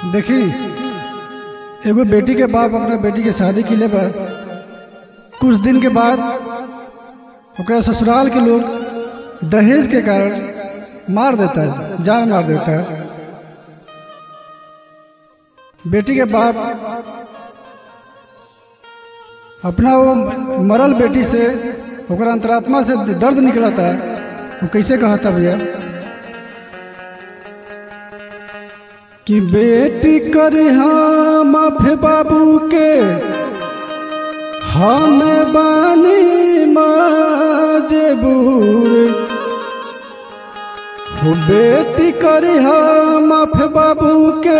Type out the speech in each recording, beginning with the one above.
देखी एगो बेटी के बाप अपना बेटी के शादी के लिए बा कुछ दिन के बाद ओकरा ससुराल के लोग दहेज के कारण मार देता है जान मार देता है बेटी के बाप अपना वो मरल बेटी से ओकरा अंतरात्मा से दर्द निकलता है वो कैसे कहता भैया कि बेटी करे हम माफे बाबू के हम बानी मजबूर हो बेटी करे हम माफे बाबू के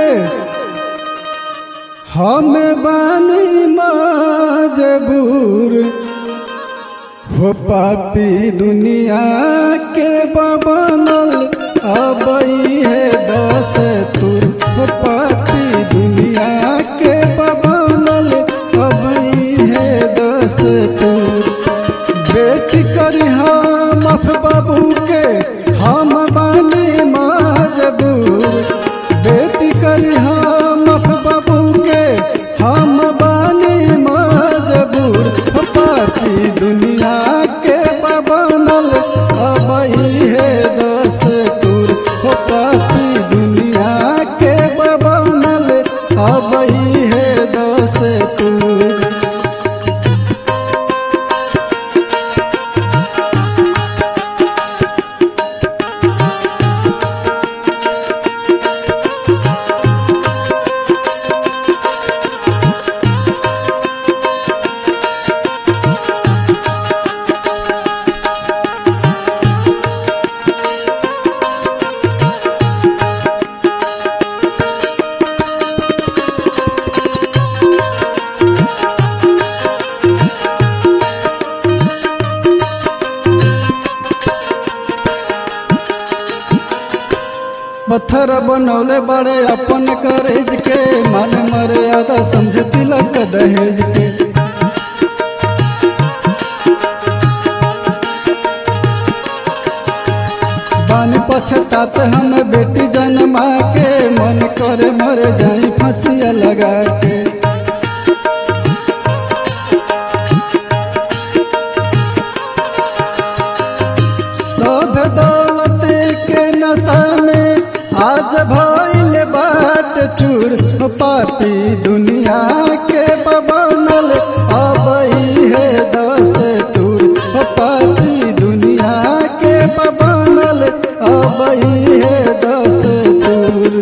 हम बानी मजबूर हो पापी दुनिया के बबनल अबई है दस तुर हो पापी दुनिया के बबनल अबई है दस तुर बेटी करी हम अफ बाबू के हम बानी मजबूर बेटी करी हम अफ बाबू के हम बानी मजबूर हो पापी दुनिया के बबनल अबई है दस्तूर हो पापी दुनिया के बबनल अबई है दस्तूर पत्थर बनौले बड़े अपन करेज के मन मर्यादा समझ तिलक दहेज के बान पछतात हम बेटी जन्मा के मन करे मर जाई फंसिया लगा के सब दौलत के नशा में आज भइल बाट चूर पापी दुनिया के बबनल अबई है दस तूर पापी दुनिया के बबनल अबई है दस तूर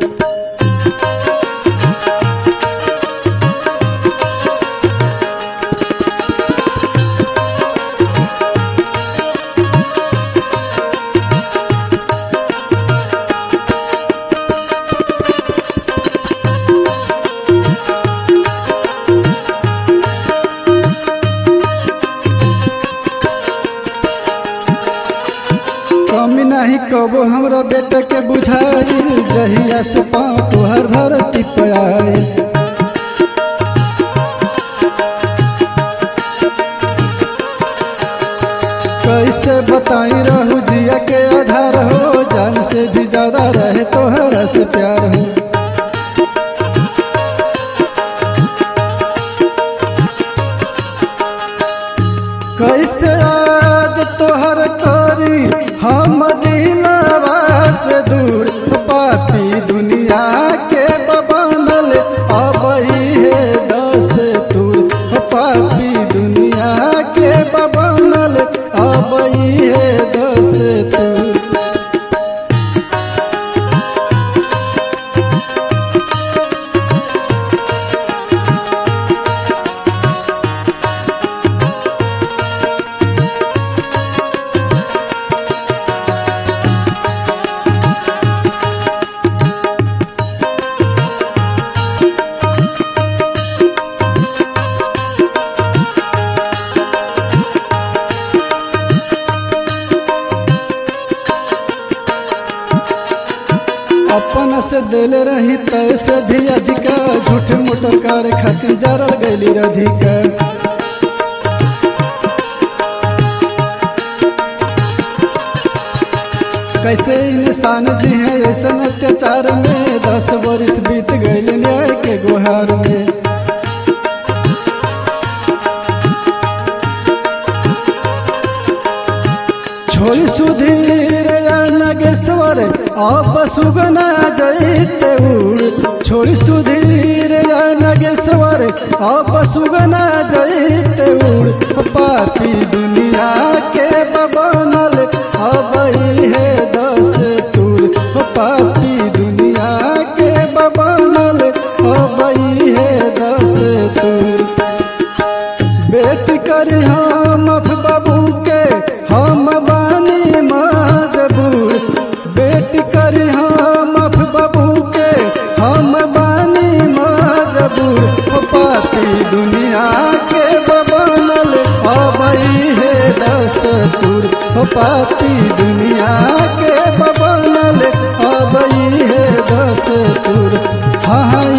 कमी नहीं कबो हमरा बेटा के बुझाई जहिया से पाँव तोहर धरती पे आई कैसे बताई रहू जिया के आधार हो जान से भी ज्यादा रहे तोहरा से प्यार हो कैसे याद तोहर करी हम दिलवा से दूर पापी दुनिया के बबनल अबई है दस दूर पापी दुनिया के बबनल अबई है दस दूर अपन से दिल रही तैसे भी अधिका झूठ मोटर कार खातिर जरल गैली रधिका कैसे इंसान जी है ऐसा अत्याचार में दस वर्ष बीत गए न्याय के गुहार में छोड़ी सुधीर या नगेश्वर आप सुगना जैते उड़ छोड़ी सुधीर या नगेश्वर आप सुगना जैते उड़ पापी दुनिया के बबनल अब है दस तुर पापी दुनिया के बबनल अब है दस तुर बेट करी हम बाबू के हम बानी मजबूर बेट करी हम बाबू के हम बानी मजबूर ओ पापी दुनिया के बबनल अबई है दस्तूर ओ पापी दुनिया के बबनल अबई है दस्तूर हाँ